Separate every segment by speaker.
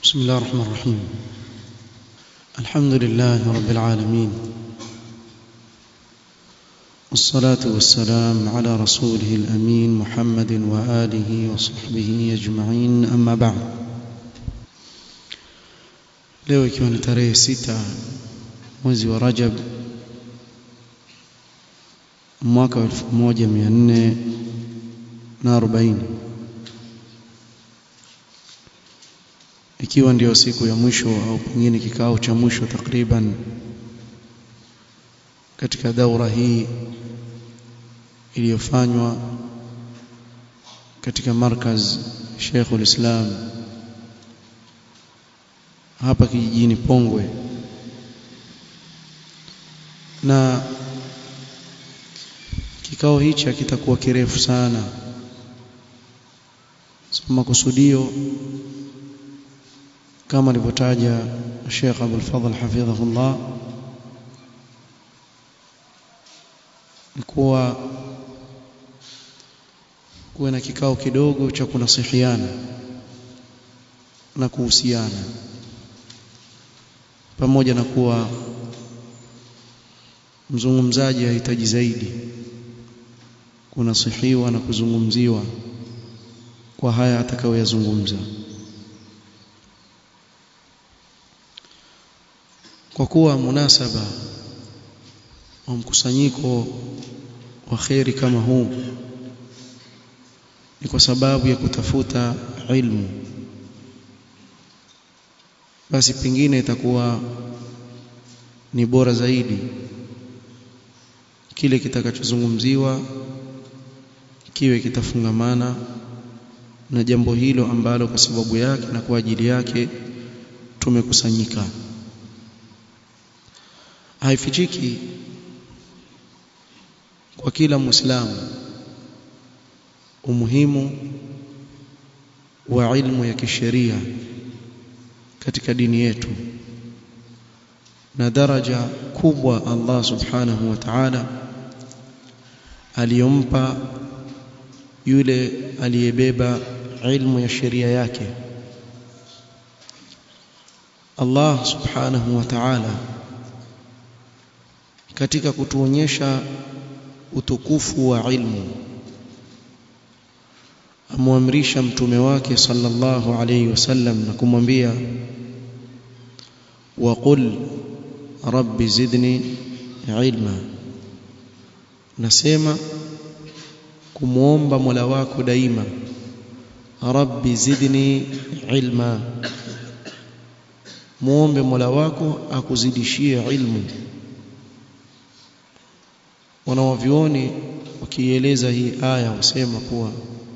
Speaker 1: بسم الله الرحمن الرحيم الحمد لله رب العالمين والصلاة والسلام على رسوله الأمين محمد وآله وصحبه أجمعين أما بعد leo ikiwa ni tarehe sita mwezi wa Rajab mwaka wa 1440 ikiwa ndio siku ya mwisho au pengine kikao cha mwisho takriban katika daura hii iliyofanywa katika markaz Sheikhul Islam hapa kijijini Pongwe na kikao hichi kitakuwa kirefu sana so makusudio kama alivyotaja Sheikh Abdul Fadhl hafidhahullah ni kuwa kuwe na kikao kidogo cha kunasihiana na kuhusiana pamoja na kuwa mzungumzaji hahitaji zaidi kunasihiwa na kuzungumziwa kwa haya atakayoyazungumza kwa kuwa munasaba wa mkusanyiko wa kheri kama huu ni kwa sababu ya kutafuta ilmu basi pengine itakuwa ni bora zaidi kile kitakachozungumziwa kiwe kitafungamana na jambo hilo ambalo kwa sababu yake na kwa ajili yake tumekusanyika haifichiki kwa kila muislamu umuhimu wa ilmu ya kisheria katika dini yetu na daraja kubwa Allah subhanahu wa ta'ala aliyompa yule aliyebeba ilmu ya sheria yake Allah subhanahu wa ta'ala katika kutuonyesha utukufu wa ilmu amwamrisha mtume wake sallallahu alayhi wasallam na kumwambia waqul rabbi zidni ilma nasema kumuomba Mola wako daima rabbi zidni ilma muombe Mola wako akuzidishie ilmu wanawavioni wakieleza hii aya wasema kuwa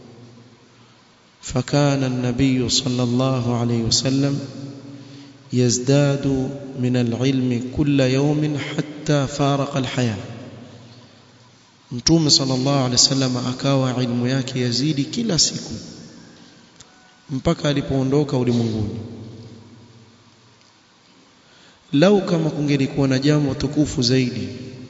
Speaker 1: فكان النبي صلى الله عليه وسلم يزداد من العلم كل يوم حتى فارق الحياة mtume sallallahu alaihi wasallam akawa ilmu yake yazidi kila siku mpaka alipoondoka ulimwenguni lau kama kungelikuwa na jambo tukufu zaidi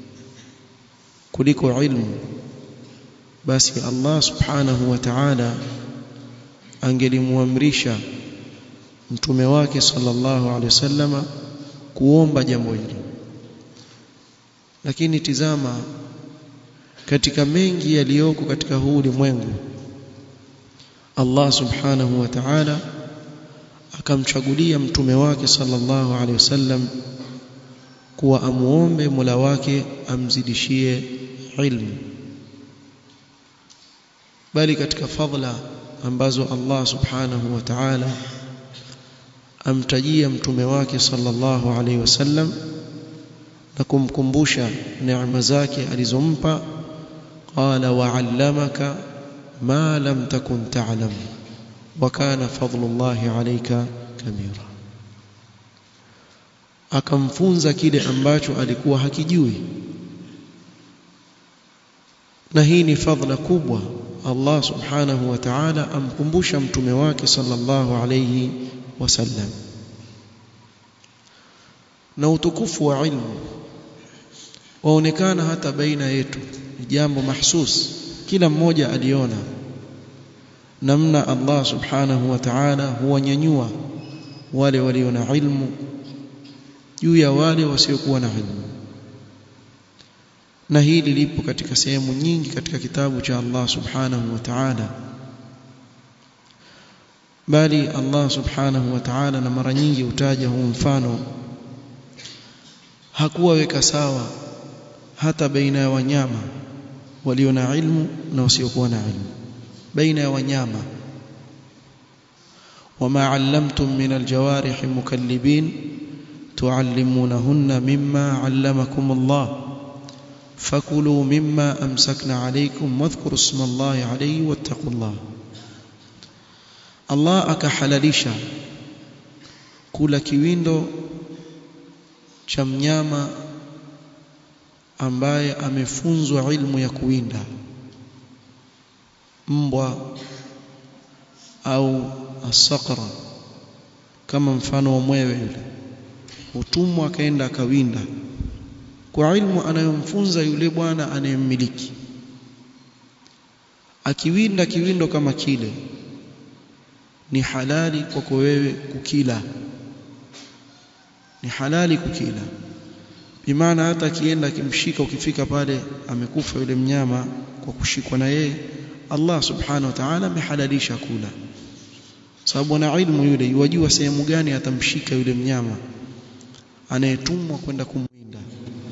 Speaker 1: kuliko ilmu basi Allah subhanahu wa ta'ala angelimuamrisha mtume wake sallallahu alaihi wasallama kuomba jambo hili lakini tizama katika mengi yaliyoko katika huu ulimwengu Allah subhanahu wa ta'ala akamchagulia mtume wake sallallahu alaihi wasallam kuwa amuombe Mola wake amzidishie ilmu bali katika fadla ambazo Allah subhanahu wa ta'ala amtajia mtume wake sallallahu alaihi wasallam na kumkumbusha neema zake alizompa qala wa'allamaka ma lam takun ta'lam wa kana fadlullahi alayka kabira akamfunza kile ambacho alikuwa hakijui na hii ni fadhila kubwa Allah subhanahu wa ta'ala amkumbusha mtume wake sallallahu alayhi wasallam na utukufu wa ilmu waonekana hata baina yetu ni jambo mahsus kila mmoja aliona namna Allah subhanahu wa ta'ala huwanyanyua wale walio na ilmu juu ya wale wasiokuwa na ilmu na hili lipo katika sehemu nyingi katika kitabu cha Allah subhanahu wa ta'ala bali Allah subhanahu wa ta'ala na mara nyingi utaja huu mfano hakuwaweka sawa hata baina ya wanyama walio na ilmu na wasiokuwa na ilmu baina ya wanyama وما علمتم من الجوارح مكلبين تعلمونهن مما علمكم الله فكلوا مما أمسكنا عليكم واذكروا اسم الله عليه واتقوا الله Allah akahalalisha kula kiwindo cha mnyama ambaye amefunzwa ilmu ya kuwinda mbwa au asaqra kama mfano wa mwewe yule utumwa akaenda akawinda kwa ilmu anayomfunza yule bwana anayemmiliki akiwinda kiwindo kama kile ni halali kwako wewe kukila ni halali kukila bimaana hata akienda akimshika ukifika pale amekufa yule mnyama kwa kushikwa na yeye Allah subhanahu wa ta'ala amehalalisha kula sababu ana ilmu yule yajua sehemu gani atamshika yule mnyama anayetumwa kwenda kumwinda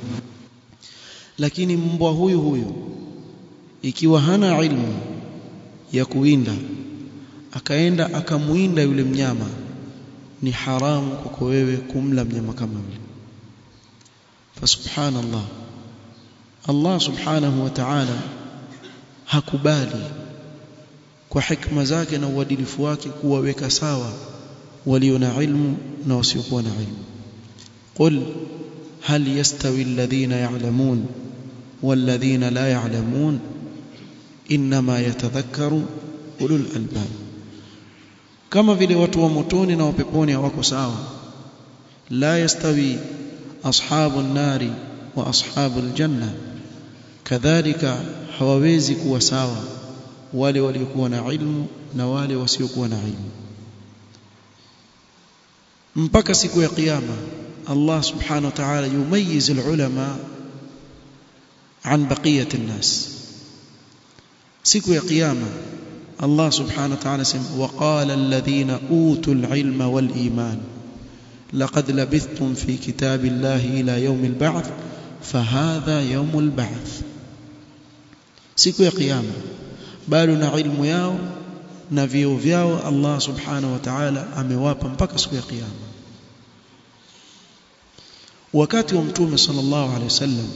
Speaker 1: lakini mbwa huyu huyu ikiwa hana ilmu ya kuwinda akaenda akamwinda yule mnyama ni haramu kwako wewe kumla mnyama kama yule fasubhanallah Allah subhanahu wa ta'ala hakubali kwa hikma zake na uadilifu wake kuwaweka sawa walio na ilmu na wasiokuwa na ilmu qul hal yastawi alladhina ya'lamun walladhina la ya'lamun inma yatadhakkaru ulul albab kama vile watu wa motoni na wapeponi hawako sawa la yastawi ashabu nari wa ashabu aljanna kadhalika hawawezi kuwa sawa wale waliokuwa na ilmu na wale wasiokuwa na ilmu mpaka siku ya kiyama Allah subhanahu wa ta'ala yumayiz alulama an baqiyat an-nas siku ya kiyama Allah subhanahu wa ta'ala sema waqala alladhina utul ilma wal iman laqad labithtum fi kitabillahi ila yawm al-ba'th fahadha yawm al-ba'th siku ya kiyama bado na ilmu yao na vio vyao Allah subhanahu wa ta'ala amewapa mpaka siku ya kiyama wakati wa mtume sallallahu alaihi wasallam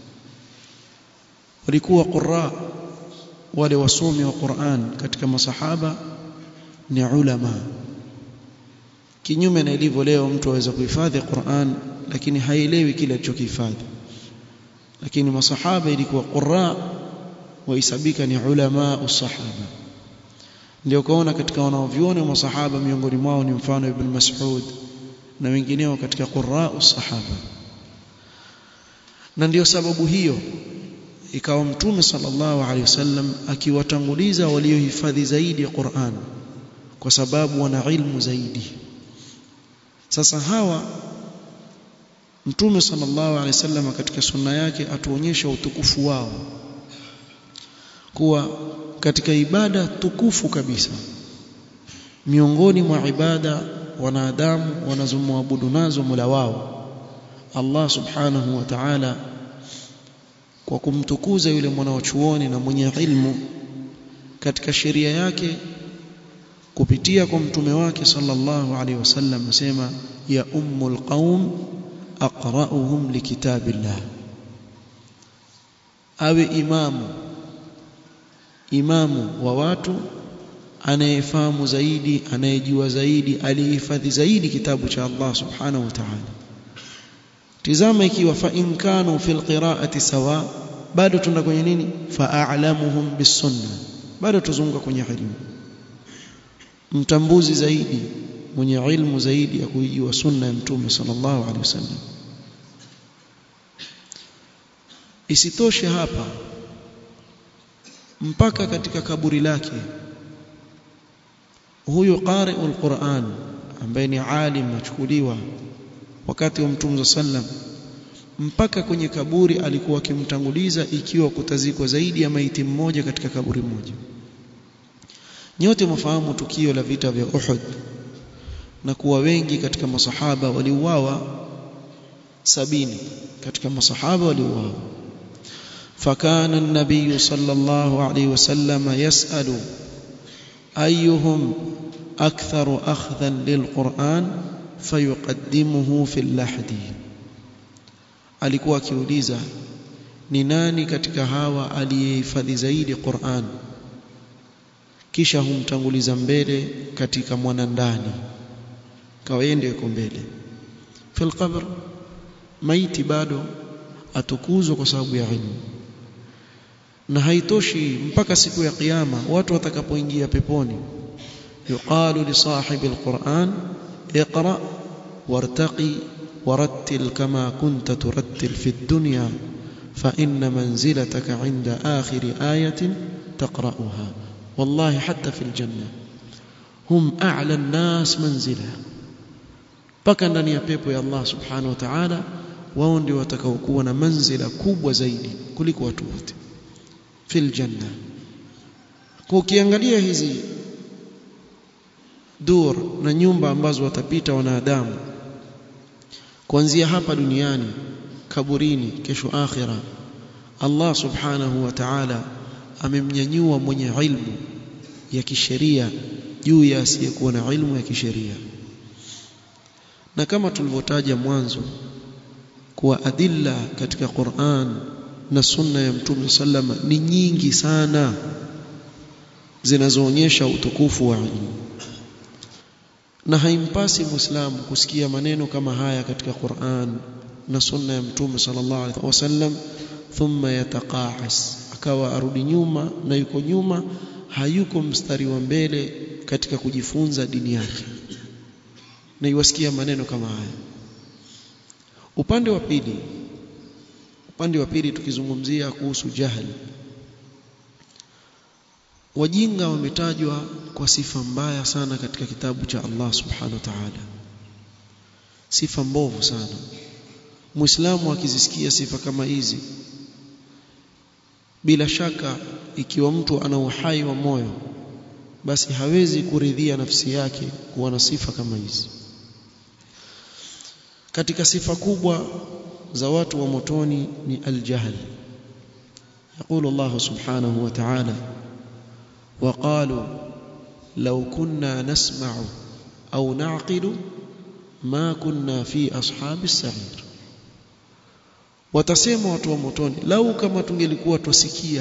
Speaker 1: walikuwa qurra wale wasomi wa Qur'an katika masahaba ni ulama kinyume na ilivyo leo mtu aweza kuhifadhi Qur'an lakini haelewi kile alichokihifadhi lakini masahaba ilikuwa qurra wahesabika ni ulama usahaba ndio kaona katika wanaoviona masahaba miongoni mwao ni mfano ibn Mas'ud na wengineo katika qurra usahaba na ndio sababu hiyo ikawa mtume sallallahu alaihi wasallam akiwatanguliza waliohifadhi zaidi ya Qur'an kwa sababu wana ilmu zaidi sasa hawa mtume sallallahu alaihi wasallam katika sunna yake atuonyesha utukufu wao kuwa katika ibada tukufu kabisa miongoni mwa ibada wanadamu wanazomwabudu nazo Mola wao Allah subhanahu wa ta'ala kwa kumtukuza yule mwanachuoni na mwenye ilmu katika sheria yake kupitia kwa mtume wake sallallahu alaihi wasallam asema ya ummul qaum aqra'uhum likitabillah awe imamu imamu wa watu anayefahamu zaidi anayejua zaidi alihifadhi zaidi kitabu cha Allah subhanahu wa ta'ala tizama ikiwa fa in kanu fil qira'ati sawa bado tunda kwenye nini fa a'lamuhum bisunna bado tuzunguka kwenye ilmu mtambuzi zaidi mwenye ilmu zaidi ya kuijua sunna ya mtume sallallahu alaihi wasallam isitoshe hapa mpaka katika kaburi lake huyu qari'ul Qur'an ambaye ni alim achukuliwa wakati wa mtume sallam mpaka kwenye kaburi alikuwa akimtanguliza ikiwa kutazikwa zaidi ya maiti mmoja katika kaburi moja nyote mfahamu tukio la vita vya Uhud na kuwa wengi katika masahaba waliuawa sabini katika masahaba waliuawa فكان النبي صلى الله عليه وسلم يسأل أيهم أكثر أخذا للقرآن فيقدمه في اللحد alikuwa akiuliza ni nani katika hawa aliyehifadhi zaidi Qur'an kisha humtanguliza mbele katika mwanandani kawaende yuko mbele fil qabr maiti bado atukuzwa kwa sababu ya ilmu na haitoshi mpaka siku ya kiyama watu watakapoingia peponi yuqalu li sahibi alquran iqra wartaqi ورتل كما كنت ترتل في الدنيا فإن منزلتك عند آخر آية تقرأها والله حتى في الجنة هم أعلى الناس منزلة mpaka ndani ya pepo ya Allah subhanahu wa ta'ala wao ndio watakaokuwa na manzila kubwa zaidi kuliko watu wote fil janna kwa ukiangalia hizi dur na nyumba ambazo watapita wanadamu kuanzia hapa duniani kaburini kesho akhira Allah subhanahu wa ta'ala amemnyanyua mwenye ilmu ya kisheria juu ya asiyekuwa na ilmu ya kisheria na kama tulivyotaja mwanzo kuwa adilla katika Qur'an na sunna ya Mtume sallama ni nyingi sana zinazoonyesha utukufu wa ilmu na haimpasi muislamu kusikia maneno kama haya katika Qur'an na sunna ya Mtume sallallahu alaihi wasallam thumma yataqaas akawa arudi nyuma na yuko nyuma hayuko mstari wa mbele katika kujifunza dini yake na iwasikia maneno kama haya upande wa pili upande wa pili tukizungumzia kuhusu jahili wajinga wametajwa kwa sifa mbaya sana katika kitabu cha Allah subhanahu wa ta'ala sifa mbovu sana muislamu akizisikia sifa kama hizi bila shaka ikiwa mtu ana uhai wa moyo basi hawezi kuridhia nafsi yake kuwa na sifa kama hizi katika sifa kubwa za watu wa motoni ni aljahl يقول الله سبحانه وتعالى وقالوا لو كنا نسمع أو نعقل ما كنا في أصحاب السعير watasema watu wa motoni lau kama tungelikuwa twasikia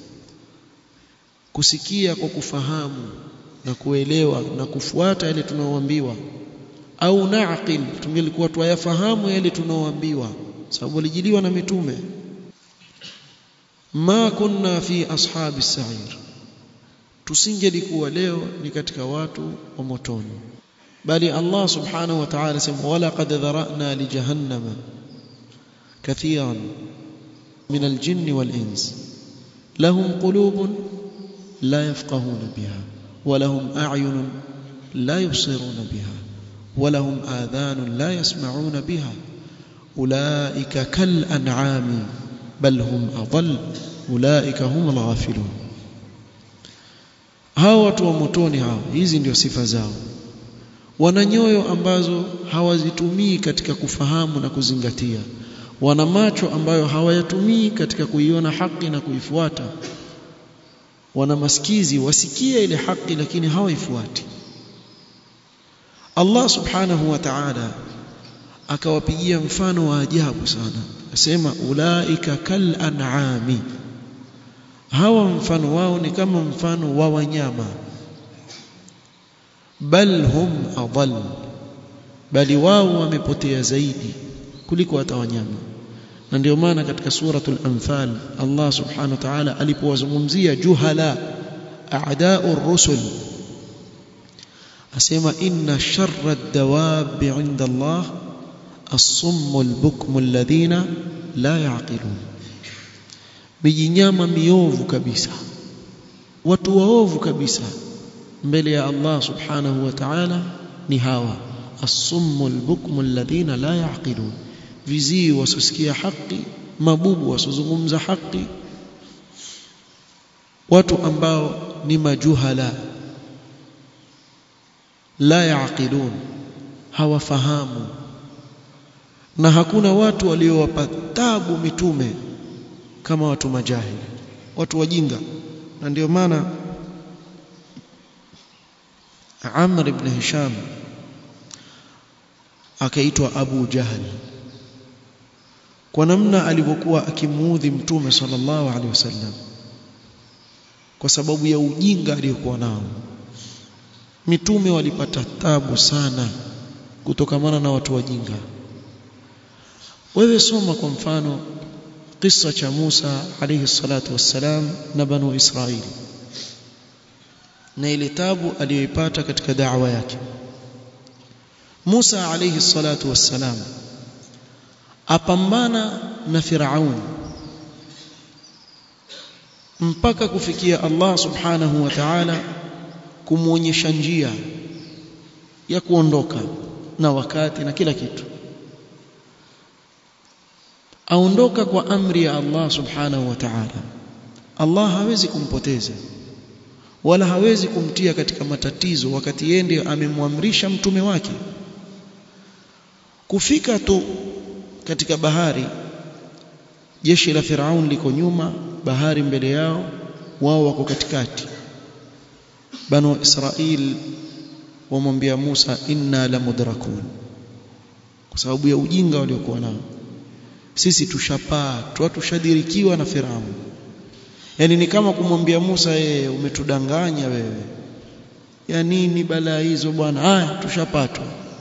Speaker 1: kusikia kwa kufahamu na kuelewa na kufuata yale tunaoambiwa au naqil tungelikuwa twayafahamu yale tunaoambiwa sababu walijiliwa na mitume ma kunna fi ashabi sa'ir tusingelikuwa leo ni katika watu wa motoni bali Allah subhanahu wa ta'ala sema wala qad dharana li jahannama kathiran min al-jinni wal-ins lahum qulubun la yafqahuna biha wa lahum a'yunun la yubsiruna biha wa lahum adhanun la yasma'una biha ulaika kal an'ami bal hum adall ulaika hum al-ghafilun hao watu wa motoni hao hizi ndio sifa zao wana nyoyo ambazo hawazitumii katika kufahamu na kuzingatia wana macho ambayo hawayatumii katika kuiona haki na kuifuata wana masikizi wasikie ile haki lakini hawaifuati Allah subhanahu wa ta'ala akawapigia mfano wa ajabu sana asema ulaika kal an'ami hawa mfano wao ni kama mfano wa wanyama bal hum adall bali wao wamepotea zaidi kuliko hata wanyama na ndio maana katika suratul anfal Allah subhanahu wa ta'ala alipowazungumzia juhala a'da'ur rusul asema inna sharra ad-dawab 'inda Allah as-summu al-bukmu alladhina la ya'qilun mijinyama miovu kabisa watu waovu kabisa mbele ya Allah subhanahu wa ta'ala ni hawa as-summu al-bukmu alladhina la yaqilun vizii wasosikia haki mabubu wasozungumza haki watu ambao ni majuhala la yaqilun hawafahamu na hakuna watu waliowapa tabu mitume kama watu majahili watu wajinga na ndio maana Amr ibn Hisham akaitwa Abu Jahl kwa namna alivyokuwa akimuudhi mtume sallallahu alaihi wasallam kwa sababu ya ujinga aliyokuwa nao mitume walipata tabu sana kutokamana na watu wajinga wewe soma kwa mfano kisa cha Musa alayhi salatu wassalam na banu Israili na ile tabu aliyoipata katika da'wa yake Musa alayhi salatu wassalam apambana na Firaun mpaka kufikia Allah subhanahu wa ta'ala kumuonyesha njia ya kuondoka na wakati na kila kitu aondoka kwa amri ya Allah subhanahu wa ta'ala Allah hawezi kumpoteza wala hawezi kumtia katika matatizo wakati yeye ndiye amemwamrisha mtume wake kufika tu katika bahari jeshi la Firaun liko nyuma bahari mbele yao wao wako katikati banu Israil wamwambia Musa inna la mudrakun kwa sababu ya ujinga waliokuwa nao sisi tushapaa tushadirikiwa na Firaun yani ni kama kumwambia Musa yeye umetudanganya wewe ya nini balaa hizo bwana haya tushapatwa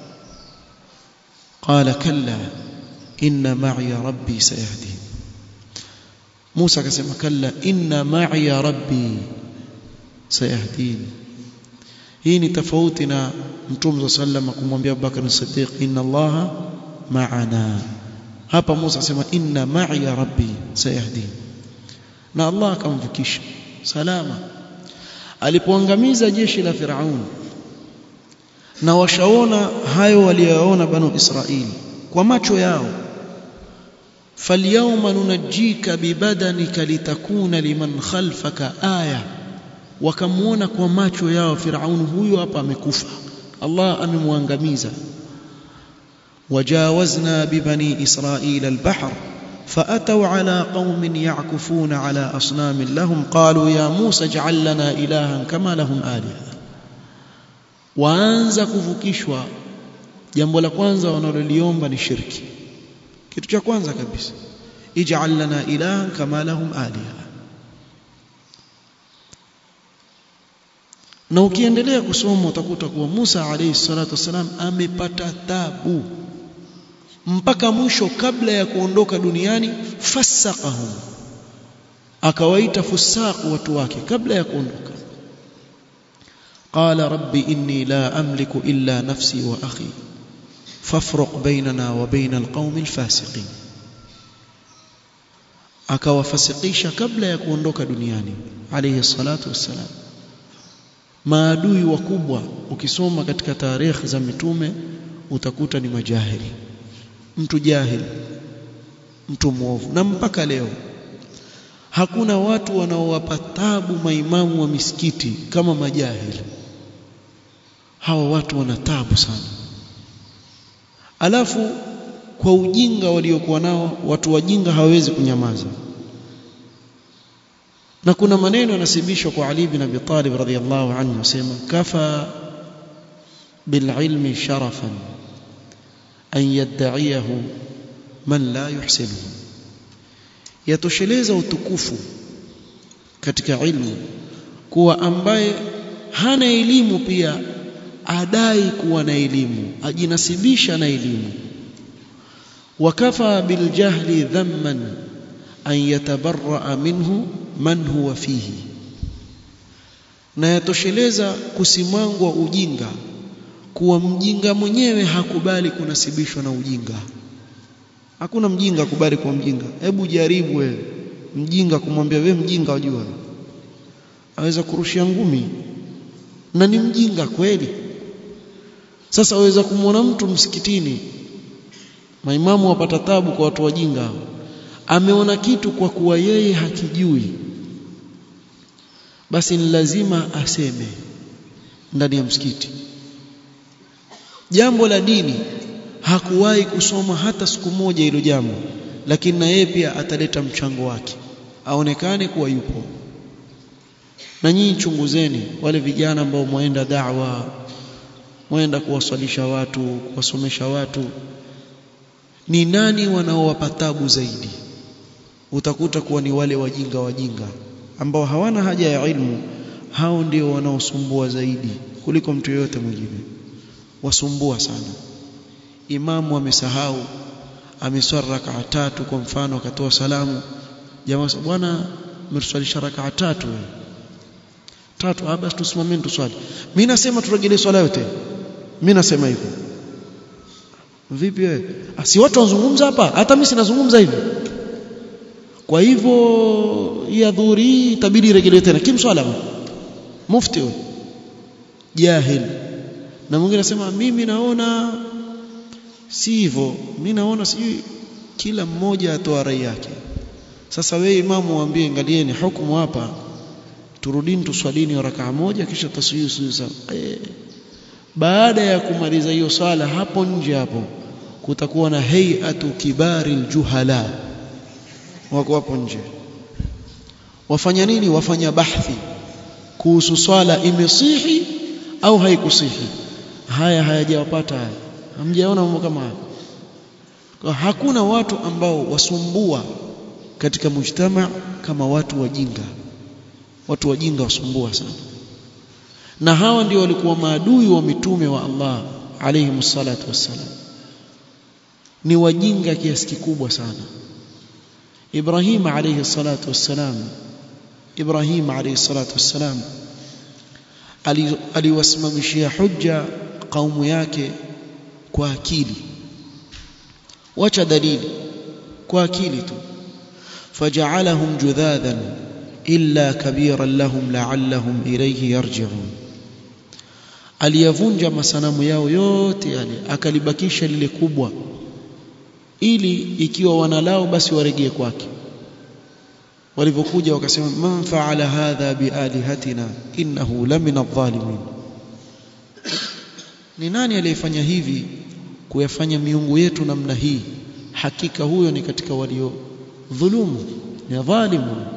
Speaker 1: qala kalla inna ma'i rabbi sayahdin Musa akasema kalla inna ma'i rabbi sayahdin hii ni tofauti na mtume sallallahu kumwambia Abubakar Siddiq inna allaha ma'ana hapa Musa asema inna ma'i rabbi sayahdin na Allah akamvukisha salama alipoangamiza jeshi la Firaun na washaona hayo waliyoona banu Israili kwa macho yao falyawma nunajjika bibadanika litakuna liman khalfaka aya wakamuona kwa macho yao Firaun huyo hapa amekufa Allah amemwangamiza وجاوزنا ببني إسرائيل البحر فأتوا على قوم يعكفون على أصنام لهم قالوا يا موسى اجعل لنا إلها كما لهم آلهة waanza kuvukishwa jambo la kwanza wanaloliomba ni shirki kitu cha kwanza kabisa ij'al lana ilahan kama lahum aliha na ukiendelea kusoma utakuta kuwa Musa alayhi salatu wasalam amepata tabu mpaka mwisho kabla ya kuondoka duniani fasaqahum akawaita fusaq watu wake kabla ya kuondoka qala rabbi inni la amliku illa nafsi wa akhi fafruq bainana wa baina alqaumi alfasiqin akawafasikisha kabla ya kuondoka duniani alayhi salatu wassalam maadui wakubwa ukisoma katika tarehe za mitume utakuta ni majahili mtu jahil mtu mwovu na mpaka leo hakuna watu wanaowapa tabu maimamu wa misikiti kama majahili hawa watu wana tabu sana alafu kwa ujinga waliokuwa nao watu wajinga hawawezi kunyamaza na kuna maneno yanasibishwa kwa Ali bin Abi Talib radhiyallahu anhu asema kafa bililmi sharafan an yadda'iyahu man la yuhsinuhu yatosheleza utukufu katika ilmu kuwa ambaye hana elimu pia adai kuwa na elimu ajinasibisha na elimu wakafa biljahli dhamman an yatabarra minhu man huwa fihi na yatosheleza kusimangwa ujinga kuwa mjinga mwenyewe hakubali kunasibishwa na ujinga hakuna mjinga akubali kuwa mjinga hebu jaribu wewe mjinga kumwambia wewe mjinga wajua aweza kurushia ngumi na ni mjinga kweli sasa waweza kumwona mtu msikitini maimamu wapata tabu kwa watu wajinga ameona kitu kwa kuwa yeye hakijui basi ni lazima aseme ndani ya msikiti jambo la dini hakuwahi kusoma hata siku moja hilo jambo lakini na yeye pia ataleta mchango wake aonekane kuwa yupo na nyinyi chunguzeni wale vijana ambao mwaenda da'wa mwaenda kuwaswalisha watu kuwasomesha watu ni nani wanaowapa tabu zaidi utakuta kuwa ni wale wajinga wajinga ambao hawana haja ya ilmu hao ndio wanaosumbua zaidi kuliko mtu yeyote mwingine wasumbua sana imamu amesahau ameswali rakaa tatu kwa mfano akatoa salamu jamaa bwana mmetuswalisha rakaa tatu tatu ah basi tusimameni tuswali mimi nasema turejelee swala yote mimi nasema hivyo vipi wewe si watu wanazungumza hapa hata mimi sinazungumza hivi kwa hivyo ya dhuri itabidi iregelewe tena kimswala mufti huyo jahil na mwingine anasema mimi naona si hivyo mimi naona sijui kila mmoja atoa rai yake sasa wewe imamu waambie angalieni hukumu hapa turudini tuswalini rakaa moja kisha taswiyu e, baada ya kumaliza hiyo swala hapo nje hapo kutakuwa na hay'atu kibari aljuhala wako hapo nje wafanya nini wafanya bahthi kuhusu swala imesihi au haikusihi haya hayajawapata haya hamjaona mambo kama haya kwa hakuna watu ambao wasumbua katika mujtama kama watu wajinga watu wajinga wasumbua sana na hawa ndio walikuwa maadui wa mitume wa Allah alayhi salatu wassalam ni wajinga kiasi kikubwa sana Ibrahim alayhi salatu wassalam Ibrahim alayhi salatu wassalam aliwasimamishia hujja kaumu yake kwa akili wacha dalili kwa akili tu faja'alahum judhadan illa kabiran lahum la'allahum ilayhi yarji'un aliyavunja masanamu yao yote yale akalibakisha lile kubwa ili ikiwa wanalao basi waregee kwake walivyokuja wakasema man fa'ala hadha bialihatina innahu lamina adh-dhalimin ni nani aliyefanya hivi kuyafanya miungu yetu namna hii hakika huyo ni katika walio dhulumu ni dhalimu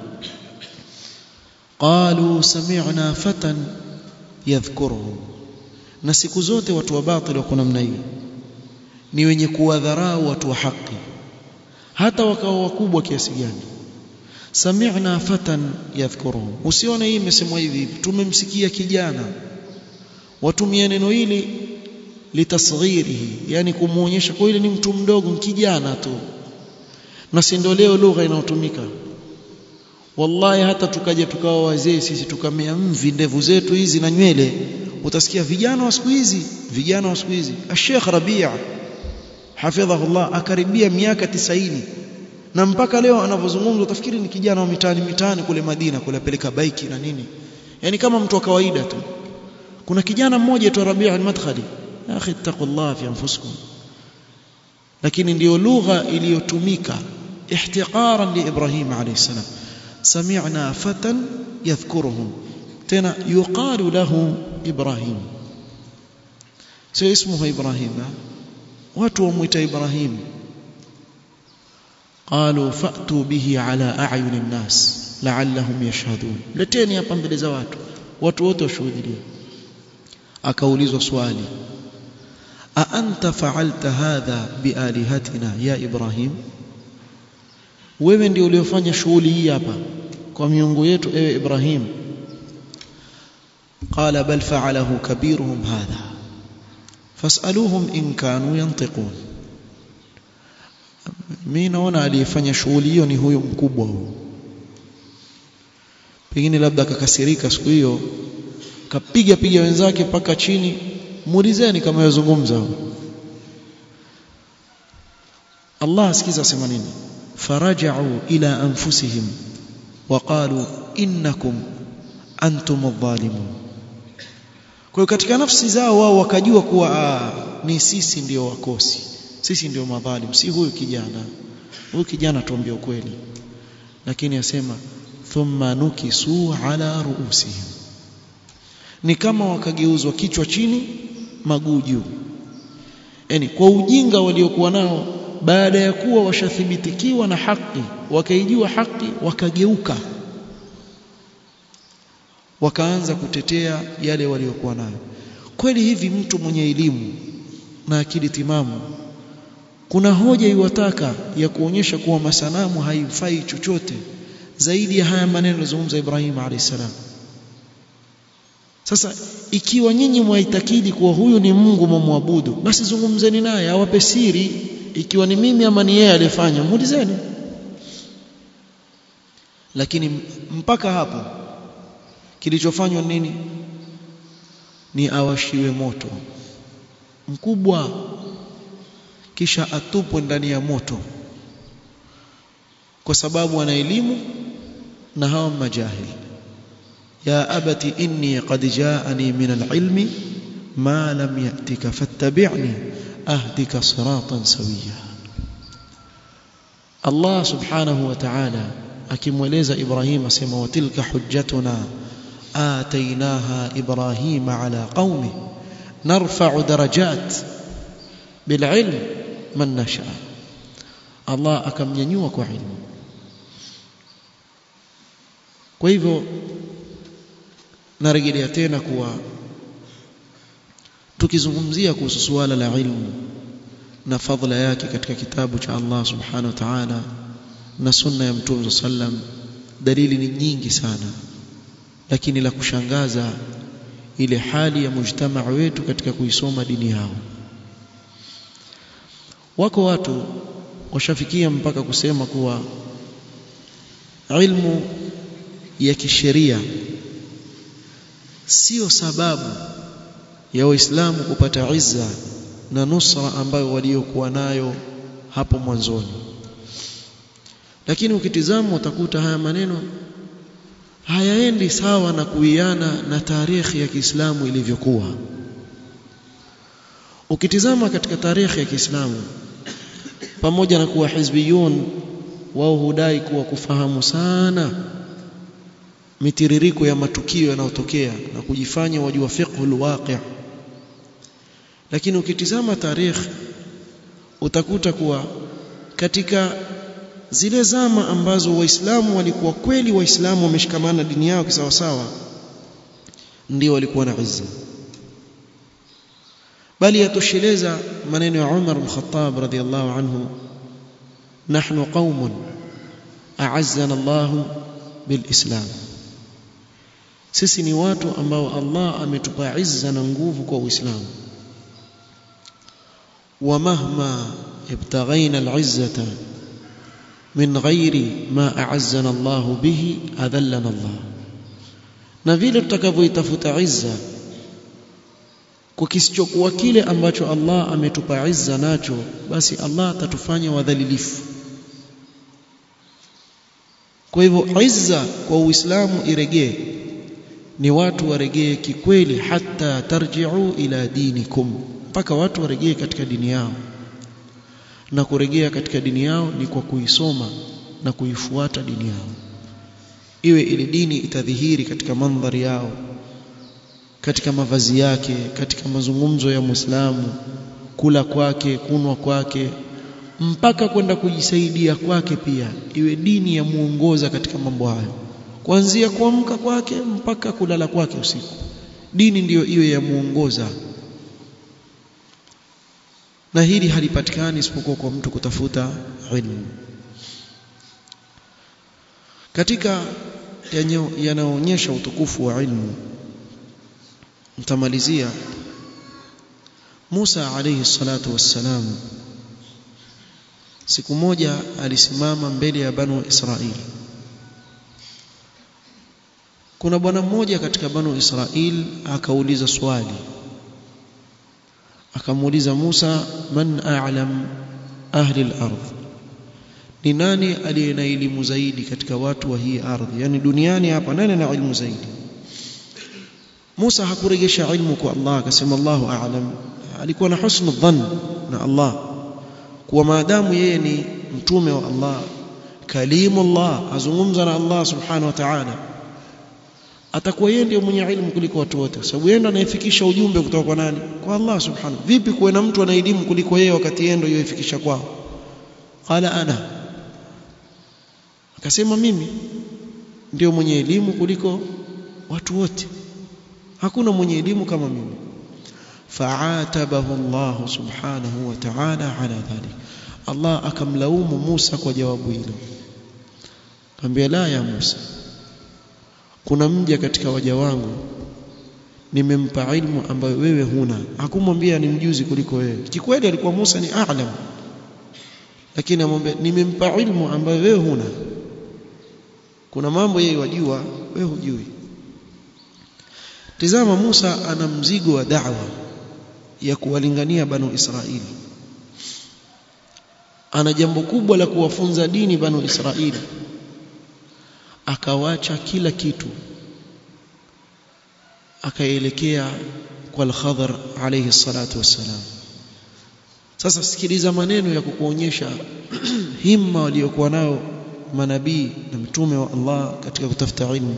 Speaker 1: qalu sami'na fatan yadhkuruhum na siku zote watu wa batili wako namna hiyo ni wenye kuwadharau watu wa haki hata wakawa wakubwa kiasi gani sami'na fatan yadhkuruhum usione hii imesemwa hivi tumemsikia kijana watumia neno hili litasghirihi yani kumuonyesha kwa ile ni mtu mdogo kijana tu na si ndio leo lugha inayotumika wallahi hata tukaja tukawa wazee sisi tukamea mvi ndevu zetu hizi na nywele utasikia vijana wa siku hizi vijana wa siku hizi Sheikh Rabia hafidhahullah akaribia miaka tisaini na mpaka leo anavyozungumza utafikiri ni kijana wa mitaani mitaani kule Madina kule apeleka baiki na nini yani kama mtu wa kawaida tu kuna kijana mmoja tu Rabia al-Madkhali ya akhi taqullah fi anfusikum lakini ndiyo lugha iliyotumika ihtiqaran li Ibrahim alayhi salam sami'na fatan yadhkuruhum tena yuqalu lahu Ibrahim sio ismuhu Ibrahim watu wamuita Ibrahim قالوا فأتوا به على أعين الناس لعلهم يشهدون leteni hapa mbele za watu watu wote washuhudie akaulizwa swali a anta fa'alta hadha bialihatina ya ibrahim wewe ndio uliofanya shughuli hii hapa kwa miungu yetu ewe ibrahim qala bal fa'alahu kabiruhum hadha fas'aluhum in kanu yantiqun mimi naona aliyefanya shughuli hiyo ni huyo mkubwa huyo pengine labda akakasirika siku hiyo kapiga piga wenzake mpaka chini muulizeni kama yazungumza Allah asikiza sema nini faraja'u ila anfusihim waqalu innakum antum adh-dhalimun kwa hiyo katika nafsi zao wao wakajua kuwa aa, ni sisi ndio wakosi sisi ndio madhalim si huyu kijana huyu kijana tuambie ukweli lakini asema thumma nukisu ala ruusihim ni kama wakageuzwa kichwa chini maguu juu yani kwa ujinga waliokuwa nao baada ya kuwa washathibitikiwa na haki wakaijua haki wakageuka wakaanza kutetea yale waliokuwa nayo kweli hivi mtu mwenye elimu na akili timamu kuna hoja iwataka ya kuonyesha kuwa masanamu haifai chochote zaidi ya haya maneno yalizungumza Ibrahim alayhisalam sasa ikiwa nyinyi mwaitakidi kuwa huyu ni Mungu mumwabudu basi zungumzeni naye awape siri ikiwa ni mimi ama ni yeye aliyefanya muulizeni lakini mpaka hapo kilichofanywa nini ni awashiwe moto mkubwa kisha atupwe ndani ya moto kwa sababu ana elimu na hawa majahil ya abati inni qad jaani min alilmi ma lam yatika fattabi'ni ahdika siratan sawiya Allah subhanahu wa ta'ala akimweleza Ibrahim asema wa tilka hujjatuna atainaha Ibrahima ala qaumi narfa'u darajat bililm man nasha Allah akamnyanyua kwa ilmu kwa hivyo narejelea tena kuwa tukizungumzia kuhusu suala la ilmu na fadhila yake katika kitabu cha Allah subhanahu wa ta'ala na sunna ya mtume sallam dalili ni nyingi sana lakini la kushangaza ile hali ya mujtamaa wetu katika kuisoma dini yao wako watu washafikia mpaka kusema kuwa ilmu ya kisheria sio sababu ya waislamu kupata izza na nusra ambayo waliokuwa nayo hapo mwanzoni lakini ukitizama utakuta haya maneno hayaendi sawa na kuiana na tarehe ya Kiislamu ilivyokuwa ukitizama katika tarehe ya Kiislamu pamoja na kuwa hizbiyun wao hudai kuwa kufahamu sana mitiririko ya matukio yanayotokea na kujifanya wajua fiqhul waqi' lakini ukitizama tarehe utakuta kuwa katika zile zama ambazo waislamu walikuwa kweli waislamu wameshikamana dini yao kisawasawa ndio walikuwa na izza bali yatosheleza maneno ya Umar al-Khattab radhiyallahu anhu nahnu qaumun a'azzana Allah bilislam sisi ni watu ambao Allah ametupa izza na nguvu kwa Uislamu ومهما ابتغينا العزة من غير ما أعزنا الله به أذلنا الله na vile tutakavyoitafuta izza kwa kisichokuwa kile ambacho Allah ametupa izza nacho basi Allah atatufanya wadhalilifu kwa hivyo izza kwa Uislamu iregee ni watu waregee kikweli hata tarji'u ila dinikum mpaka watu waregee katika dini yao na kurejea katika dini yao ni kwa kuisoma na kuifuata dini yao iwe ile dini itadhihiri katika mandhari yao katika mavazi yake katika mazungumzo ya Muislamu kula kwake kunwa kwake mpaka kwenda kujisaidia kwake pia iwe dini ya muongoza katika mambo hayo kuanzia kuamka kwake mpaka kulala kwake usiku dini ndiyo iwe ya muongoza na hili halipatikani isipokuwa kwa mtu kutafuta ilmu katika yanaonyesha utukufu wa ilmu mtamalizia Musa alayhi salatu wassalam siku moja alisimama mbele ya banu Israili kuna bwana mmoja katika banu Israil akauliza swali akamuuliza Musa man a'lam ahli al-ardh ni nani aliye na elimu zaidi katika watu wa hii ardhi yani duniani hapa nani ana elimu zaidi Musa hakuregesha ilmu kwa Allah akasema Allahu a'lam alikuwa na husnu dhann na Allah kuwa maadamu yeye ni mtume wa Allah kalimullah azungumza na Allah subhanahu wa ta'ala atakuwa yeye ndiye mwenye ilmu kuliko watu wote sababu yeye ndiye anayefikisha ujumbe kutoka kwa nani kwa Allah subhanahu vipi kuwe na mtu ana elimu kuliko yeye wakati yeye ndiye yoifikisha kwao qala ana akasema mimi ndio mwenye elimu kuliko watu wote hakuna mwenye elimu kama mimi fa'atabahu Allah subhanahu wa ta'ala ala dhalik Allah akamlaumu Musa kwa jawabu hilo akamwambia la ya Musa kuna mja katika waja wangu nimempa ilmu ambayo wewe huna hakumwambia ni mjuzi kuliko wewe kikweli alikuwa Musa ni a'lam lakini amwambia nimempa ilmu ambayo wewe huna kuna mambo yeye wajua wewe hujui tazama Musa ana mzigo wa da'wa ya kuwalingania banu Israili ana jambo kubwa la kuwafunza dini banu Israili akawacha kila kitu akaelekea kwa al-Khadr alayhi salatu wassalam sasa sikiliza maneno ya kukuonyesha himma waliokuwa nao manabii na mtume wa Allah katika kutafuta ilmu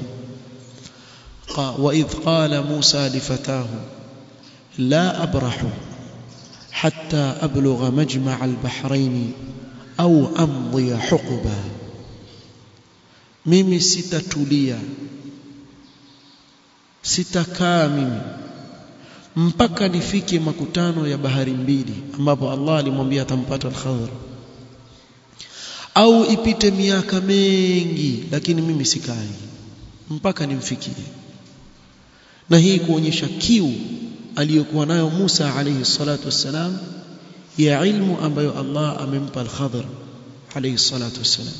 Speaker 1: وإذ قال موسى لفتاه لا أبرح حتى أبلغ مجمع البحرين أو أمضي حقبا mimi sitatulia sitakaa mimi mpaka nifike makutano ya bahari mbili ambapo Allah alimwambia atampata al-Khadr au ipite miaka mengi lakini mimi sikai mpaka nimfikie na hii kuonyesha kiu aliyokuwa nayo Musa alayhi salatu wassalam ya ilmu ambayo Allah amempa al-Khadr alayhi salatu wassalam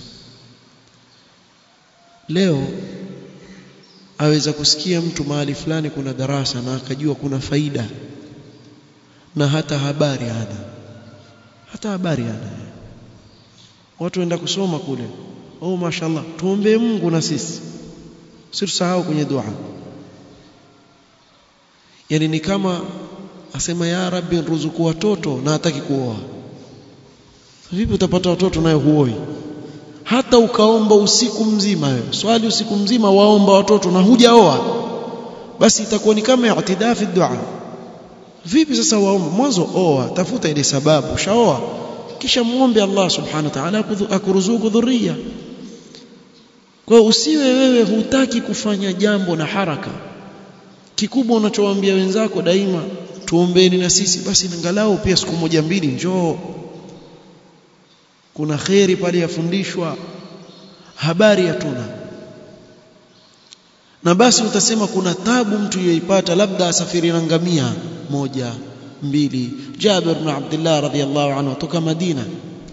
Speaker 1: leo aweza kusikia mtu mahali fulani kuna darasa na akajua kuna faida na hata habari hana hata habari hana watu waenda kusoma kule oh mashallah tuombe Mungu na sisi situsahau kwenye dua yani ni kama asema ya rabbi ruzuku watoto na hataki kuoa vipi utapata watoto nayo huoi hata ukaomba usiku mzima wewe swali usiku mzima waomba watoto na hujaoa basi itakuwa ni kama i'tidaa fi dua vipi sasa waomba mwanzo oa tafuta ile sababu shaoa kisha muombe Allah subhanahu wa ta'ala akuruzuku dhurriya kwa usiwe wewe hutaki kufanya jambo na haraka kikubwa unachowaambia wenzako daima tuombeeni na sisi basi angalau pia siku moja mbili njoo kuna kheri pale yafundishwa habari hatuna na basi utasema kuna tabu mtu yoipata labda asafiri na ngamia moja mbili Jabir ibn Abdullah radhiyallahu anhu kutoka Madina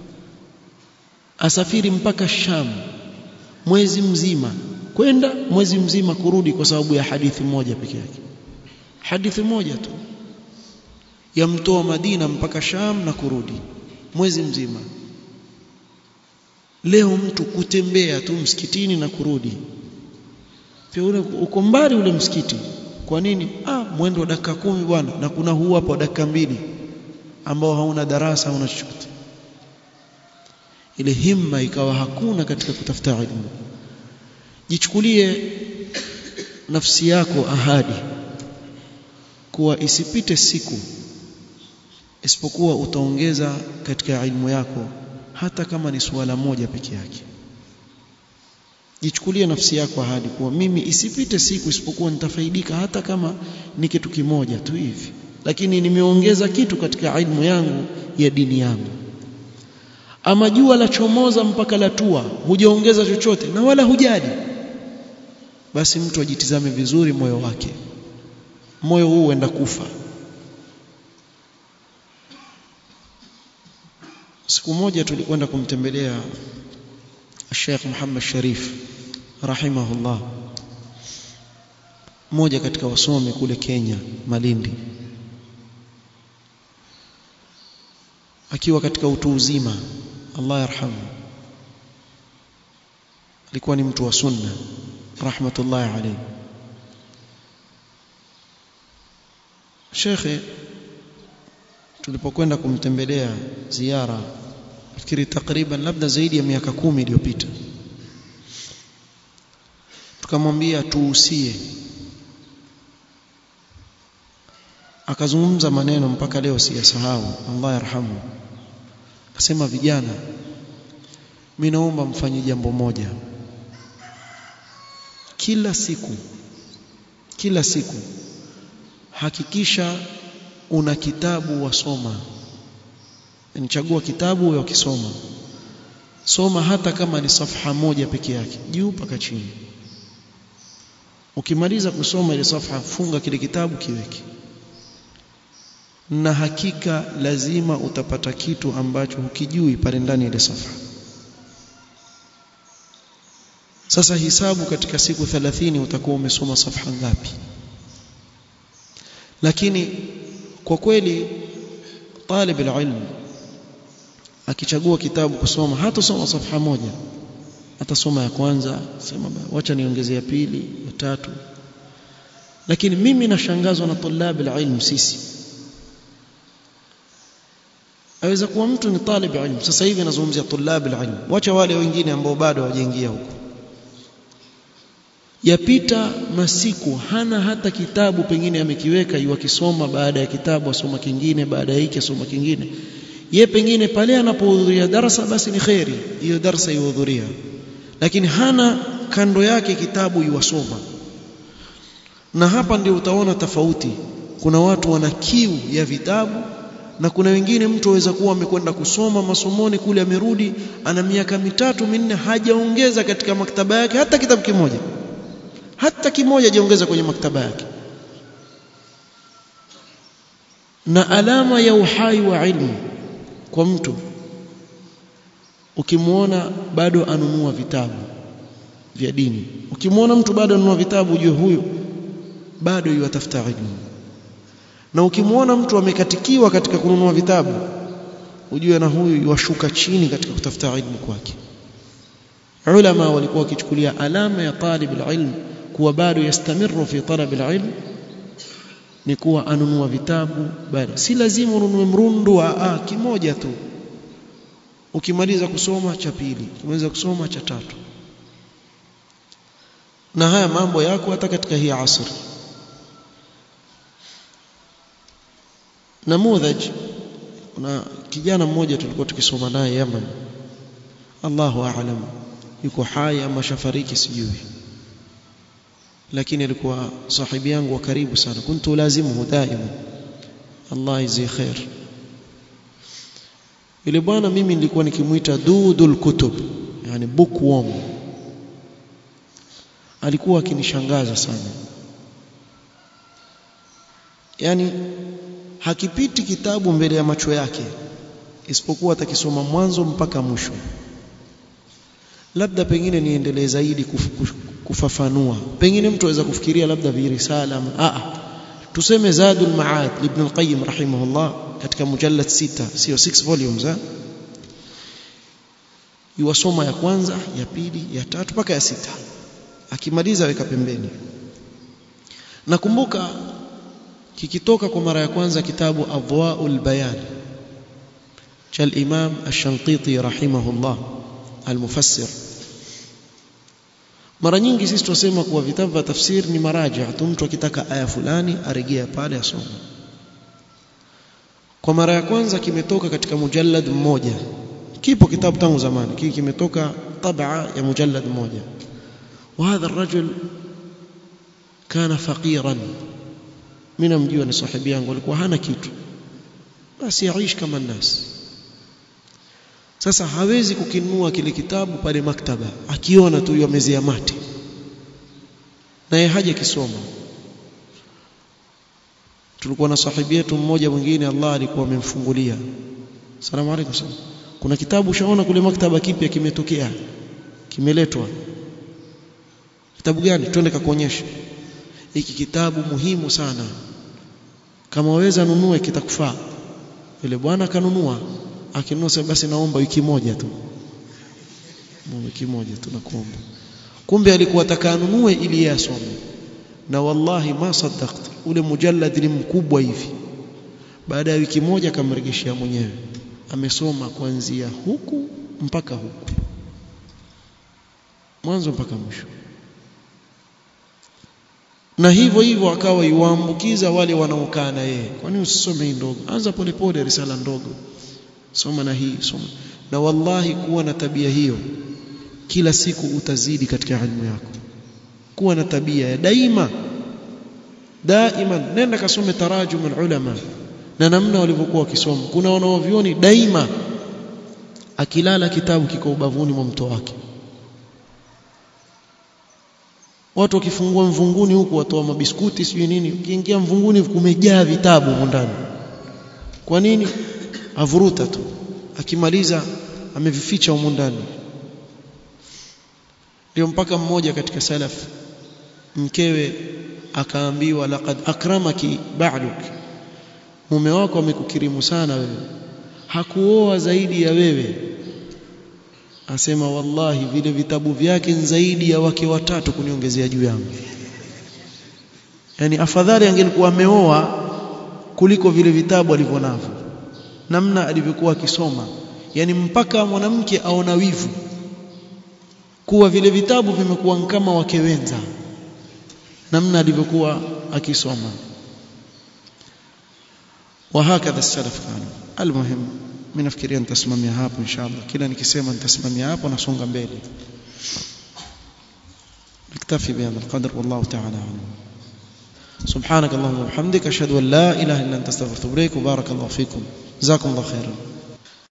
Speaker 1: asafiri mpaka Sham mwezi mzima kwenda mwezi mzima kurudi kwa sababu ya hadithi moja peke yake hadithi moja tu yamtoa Madina mpaka Sham na kurudi mwezi mzima leo mtu kutembea tu msikitini na kurudi pia ule uko mbali ule msikiti kwa nini ah mwendo wa dakika kumi bwana na kuna huu hapa dakika mbili ambao hauna darasa hauna chochote ile himma ikawa hakuna katika kutafuta elimu jichukulie nafsi yako ahadi kuwa isipite siku isipokuwa utaongeza katika ilmu yako hata kama ni suala moja peke yake jichukulie nafsi yako ahadi kuwa mimi isipite siku isipokuwa nitafaidika hata kama ni kitu kimoja tu hivi lakini nimeongeza kitu katika ilmu yangu ya dini yangu ama jua la chomoza mpaka la tua hujaongeza chochote na wala hujali basi mtu ajitizame vizuri moyo wake moyo huu huenda kufa siku moja tulikwenda kumtembelea Sheikh Muhammad Sharif rahimahullah mmoja katika wasomi kule Kenya Malindi akiwa katika utu uzima Allah yarhamu alikuwa ni mtu wa sunna rahmatullahi alayhi shekhe tulipokwenda kumtembelea ziara fikiri takriban labda zaidi ya miaka kumi iliyopita tukamwambia tuusie akazungumza maneno mpaka leo siyasahau Allah yarhamu akasema vijana mimi naomba mfanye jambo moja kila siku kila siku hakikisha una kitabu wasoma yani chagua kitabu wewe ukisoma soma hata kama ni safha moja peke yake juu mpaka chini ukimaliza kusoma ile safha funga kile kitabu kiweke na hakika lazima utapata kitu ambacho hukijui pale ndani ya ile safha sasa hisabu katika siku 30 utakuwa umesoma safha ngapi lakini kwa kweli talib alilm akichagua kitabu kusoma hatasoma safha moja atasoma ya kwanza sema wacha niongeze ya pili ya tatu lakini mimi nashangazwa na tulab alilm sisi aweza kuwa mtu ni talib ilm sasa hivi nazungumzia tulab alilm wacha wale wengine ambao bado hawajaingia huko yapita masiku hana hata kitabu pengine amekiweka yuakisoma baada ya kitabu asoma kingine baada ya hiki asoma kingine ye pengine pale anapohudhuria darasa basi ni khairi hiyo darasa yuhudhuria lakini hana kando yake kitabu yuwasoma na hapa ndio utaona tofauti kuna watu wana kiu ya vitabu na kuna wengine mtu aweza kuwa amekwenda kusoma masomoni kule amerudi ana miaka mitatu minne hajaongeza katika maktaba yake hata kitabu kimoja hata kimoja hajaongeza kwenye maktaba yake na alama ya uhai wa ilmu kwa mtu ukimwona bado anunua vitabu vya dini ukimwona mtu bado anunua vitabu ujue huyu bado yuatafuta ilmu na ukimwona mtu amekatikiwa katika kununua vitabu ujue na huyu yuashuka chini katika kutafuta ilmu kwake ulama walikuwa wakichukulia alama ya talib alilm kuwa bado yastamiru fi talab alilm ni kuwa anunua vitabu bado si lazima ununue mrundu wa a kimoja tu ukimaliza kusoma cha pili ukimaliza kusoma cha tatu na haya mambo yako hata katika hii asri namudhaj kuna kijana mmoja tulikuwa tukisoma naye Yaman Allahu a'lam yuko hai ama shafariki sijui lakini alikuwa sahibi yangu wa karibu sana kuntu lazimuhu daima Allah izi khair ile bwana mimi nilikuwa nikimuita dudul kutub yani bookworm alikuwa akinishangaza sana yani hakipiti kitabu mbele ya macho yake isipokuwa atakisoma mwanzo mpaka mwisho labda pengine niendelee zaidi kuf, kuf, kufafanua pengine mtu aweza kufikiria labda virisala a tuseme zadul maad ibn al-qayyim rahimahullah katika mujallad sita sio 6 volumes ha? yuwasoma ya kwanza ya pili ya tatu mpaka ya sita akimaliza weka pembeni nakumbuka kikitoka kwa mara ya kwanza kitabu Adwaul Bayan cha al-Imam Ash-Shantiti rahimahullah al-Mufassir mara nyingi sisi tunasema kuwa vitabu vya tafsir ni maraja tu mtu akitaka aya fulani arejea pale asome kwa mara ya kwanza kimetoka katika mujallad mmoja kipo kitabu tangu zamani kiki kimetoka tabaa ya mujallad mmoja وهذا الرجل كان فقيرا mimi namjua ni sahibi yangu alikuwa hana kitu basi yaishi kama nas sasa hawezi kukinunua kile kitabu pale maktaba akiona tu yamezea mate naye haja kisoma tulikuwa na sahibi yetu mmoja mwingine Allah alikuwa amemfungulia salamu alaykum sana kuna kitabu ushaona kule maktaba kipya kimetokea kimeletwa kitabu gani twende kakuonyesha hiki kitabu muhimu sana kama waweza nunue kitakufaa yule bwana akanunua akinunua sasa basi naomba wiki moja tu wiki moja tu nakuomba kumbe alikuwa atakanunue ili yasome na wallahi ma saddaqtu ule mujallad ni mkubwa hivi baada ya wiki moja akamregeshia mwenyewe amesoma kuanzia huku mpaka huku mwanzo mpaka mwisho na hivyo hivyo akawa yuambukiza wale wanaokaa na yeye kwani usisome hii ndogo anza polepole risala ndogo soma na hii soma na wallahi kuwa na tabia hiyo kila siku utazidi katika elimu yako kuwa na tabia ya daima daima nenda kasome tarajum ulama na namna walivyokuwa wakisoma kuna wanaovioni daima akilala kitabu kiko ubavuni mwa mto wake watu wakifungua mvunguni huku watoa mabiskuti sijui nini ukiingia mvunguni kumejaa vitabu huko ndani kwa nini avuruta tu akimaliza amevificha huko ndani ndio mpaka mmoja katika salaf mkewe akaambiwa laqad akramaki ba'duk mume wako amekukirimu sana wewe hakuoa zaidi ya wewe asema wallahi vile vitabu vyake zaidi ya wake watatu kuniongezea juu yangu yani afadhali angelikuwa ameoa kuliko vile vitabu alivyonavyo namna alivyokuwa akisoma yani mpaka mwanamke aona wivu kuwa vile vitabu vimekuwa kama wake wenza namna alivyokuwa akisoma وهكذا السلف كانوا المهم mimi nafikiria nitasimamia hapo inshallah kila nikisema nitasimamia hapo nasonga mbele نكتفي بهذا القدر والله تعالى اعلم سبحانك اللهم وبحمدك اشهد ان لا اله الا انت استغفرك وبارك الله فيكم جزاكم الله خيرا